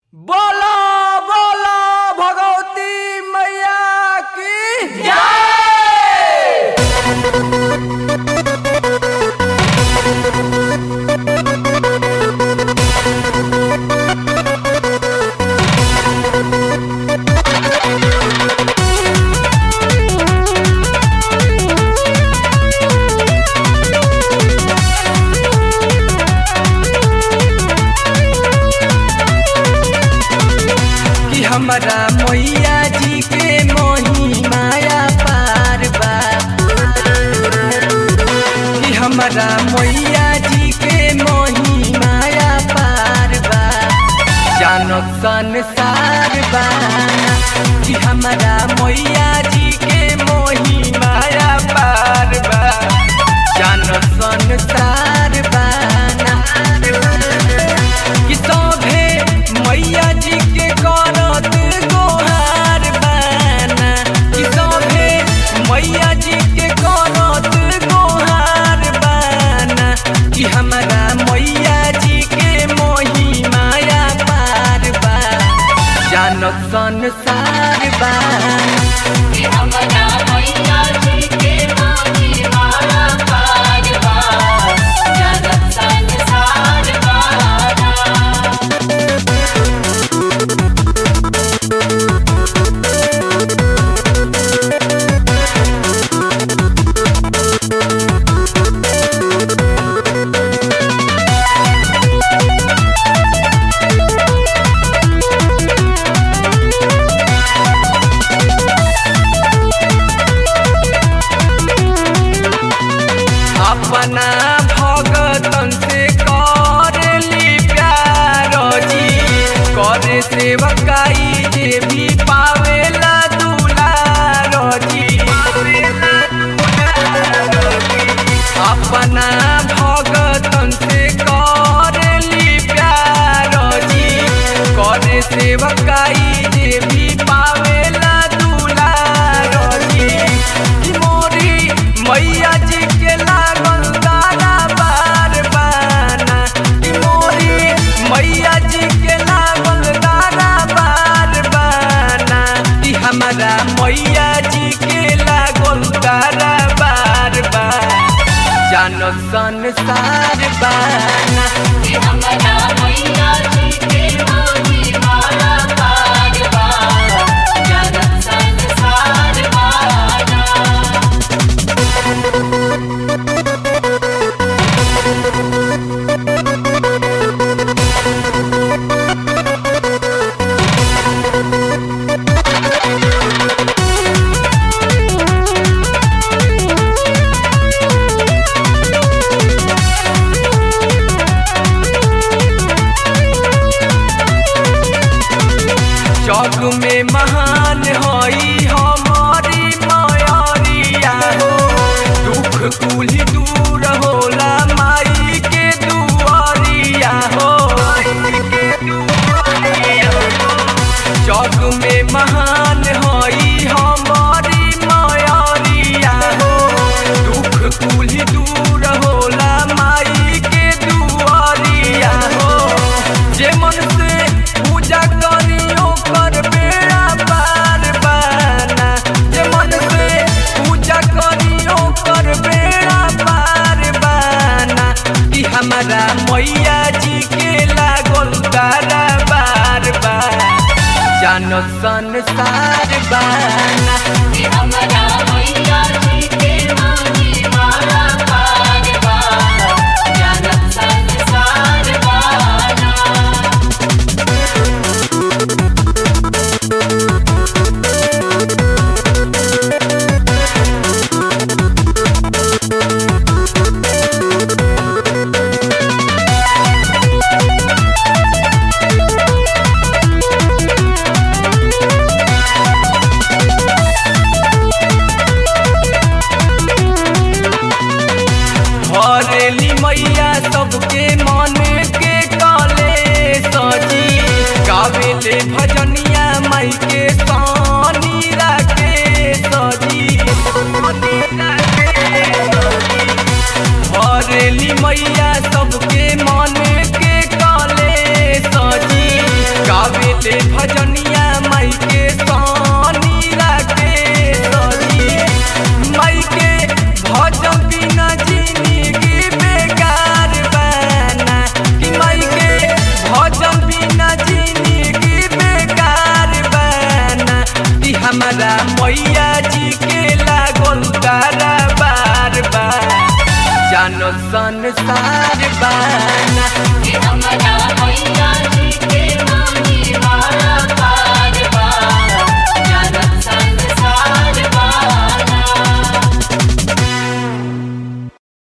बोलो बोलो भगवती मैया की जय कि हमारा मैया जी के मोही माया पार बा कि हमारा मैया जी के मोही माया पार बा जानो संसार बा कि हमारा मैया जी के मोही माया पार बा जानो संसार बा कि सभे मैया जी के करत गोहार बाना कि सभे मैया जी के करत गोहार बाना कि हमारा मैया जी के मोही माया पार बा जानत संसार बाना कि हमरा मैया जी के मोही माया पार बा जगत संसार बाना अपना भगतन से करली प्यार जी करे सेवकाई जे भी पावेला दुलार जी अपना भगतन से करली प्यार जी करे सेवकाई जे भी पावेला दुलार जी कि मोरी मैया जी के लागल दाना बार बाना कि मोरी मैया जी के लागल दाना बार बाना कि हमारा मैया जी के लागल दाना बार बार जानो संसार बाना कि हमरा मैया जी के मोही माया पार बा जगत संसार बाना जग में महान हई हमारी मयरिया हो दुख कुली दूर होला माई के दुआरिया हो जग में महान हई हमारी मयरिया हो दुख कुली दूर होला माई के दुआरिया हो जे मन से पूजा करियो कर बेड़ा पार बाना जे मन से पूजा करियो कर बेड़ा पार बाना कि हमारा मैया जी के लागल तारा बार बार जानो संसार बाना कि हमरा मैया जी के मोही माया पार बा जगत संसार बाना हरेली मैया सबके मन के कले सजी गावेले भजनिया माई के सानी राके सजी हरेली मैया सबके मन के कले सजी गावे गावेले भजनिया माई के सोनी राके सजी माई के भजन बिना जिंदगी बेकार बना कि माई के भजन बिना जिंदगी बेकार बना कि हमारा मैया जी के लागल तारा बार बार जानो संसार बाना कि हमरा